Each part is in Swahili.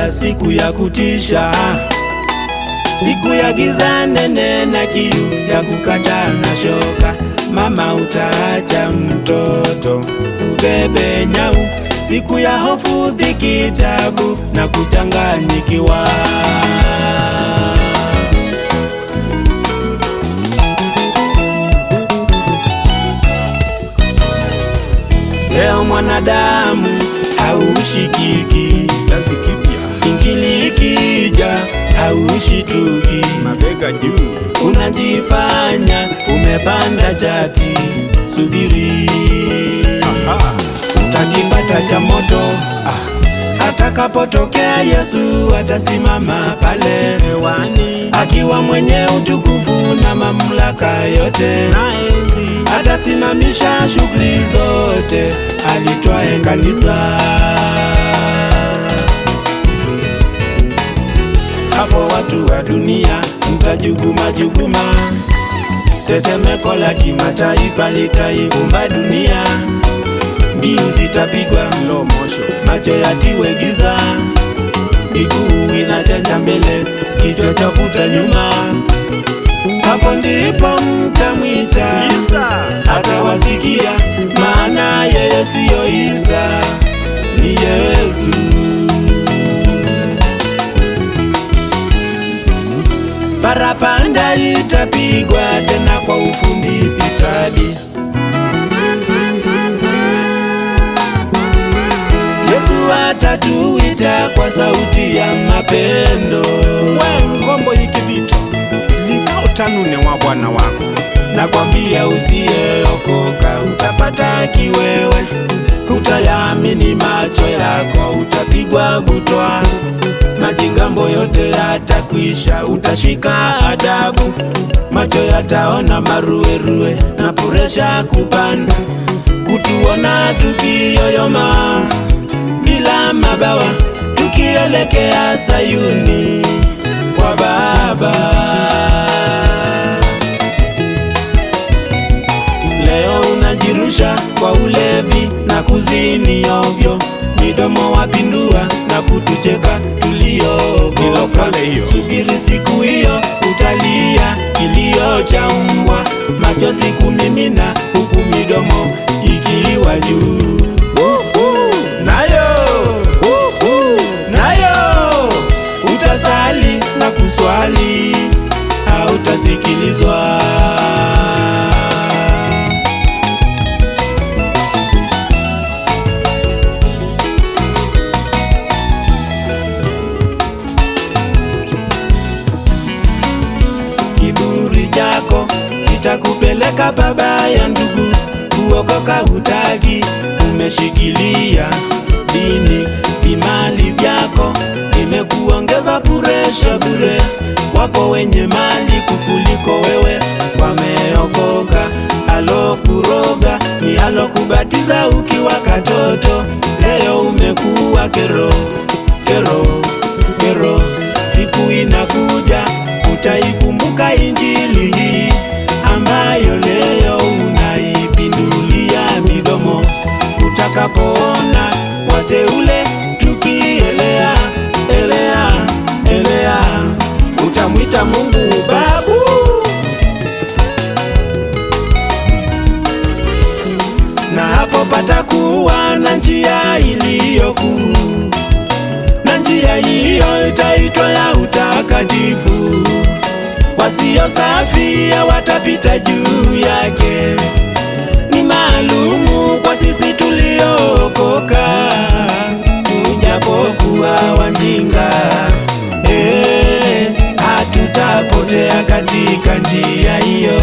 siku ya kutisha, siku ya giza nene na kiu ya kukata na shoka. Mama, utaacha mtoto ubebe nyau, siku ya hofu, dhiki, tabu na kuchanganyikiwa. Leo mwanadamu haushikiki, Kizazi kipya, injili ikija haushituki, mabega juu, unajifanya umepanda chati. Subiri aha, utakipata cha moto. Ah, atakapotokea Yesu atasimama pale hewani akiwa mwenye utukufu na mamlaka yote na enzi, atasimamisha shughuli zote alitwae kanisa. Hapo watu wa dunia mtajuguma juguma, tetemeko la kimataifa litaikumba dunia, mbiu zitapigwa slow motion, macho yatiwe giza, miguu inachanja mbele, kichwa chavuta nyuma. Hapo ndipo mtamwita Isa, atawasikia, maana yeye siyo Isa, ni Yesu. Parapanda itapigwa tena kwa ufundi stadi. Yesu atatuita kwa sauti ya mapendo we ngombo ikivito likao tanune wa bwana wako Nakwambia usiyeokoka utapata kiwewe, utayaamini macho yako, utapigwa butwa, majigambo yote yatakwisha, utashika adabu, macho yataona maruerue na puresha kupanda, kutuona tukiyoyoma bila mabawa, tukielekea Sayuni kwa Baba. Leo unajirusha kwa ulevi na kuzini ovyo, midomo wapindua na kutucheka tuliookoka. Ilokole hiyo. Subiri siku hiyo, utalia kilio cha mbwa, machozi kumimina, huku midomo ikiwa juu. Nayo nayo utasali na kuswali, hautasikilizwa. Kiburi chako kitakupeleka pabaya, ndugu. Kuokoka hutaki, umeshikilia dini, vimali vyako imekuongeza puresha bure. Wapo wenye mali kukuliko wewe, wameokoka. Alokuroga ni alokubatiza ukiwa katoto, leo umekuwa kero kero kero. Siku inakuja utaikumbuka injili hii ambayo leo unaipindulia midomo, utakapoona wateule tukielea elea elea, utamwita Mungu babu. Na hapo patakuwa na njia iliyokuu na njia hiyo itaitwa ya utakatifu. Wasio safi watapita juu yake, ni maalumu kwa sisi tuliookoka, tujapokuwa wajinga eh, hatutapotea katika njia hiyo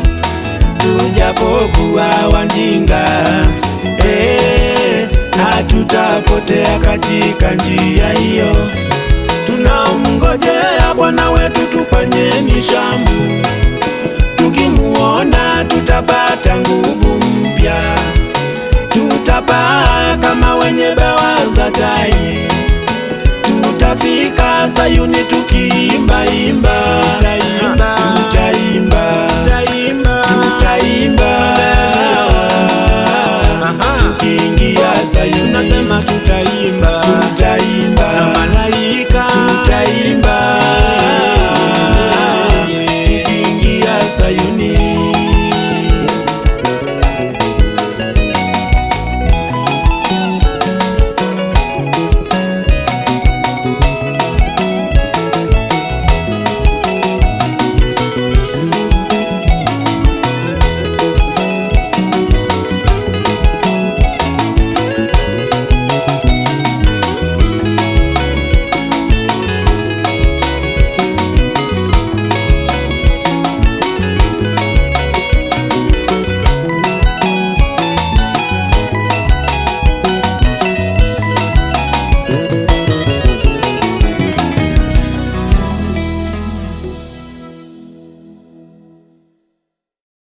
tujapokuwa wajinga eh, hatutapotea katika njia hiyo. Tunamngojea Bwana wetu, tufanyeni shamu, tukimuona tutapata nguvu mpya, tutapaa kama wenye bawa za tai, tutafika Sayuni tukiimba imba, Tutaimba. tutaimba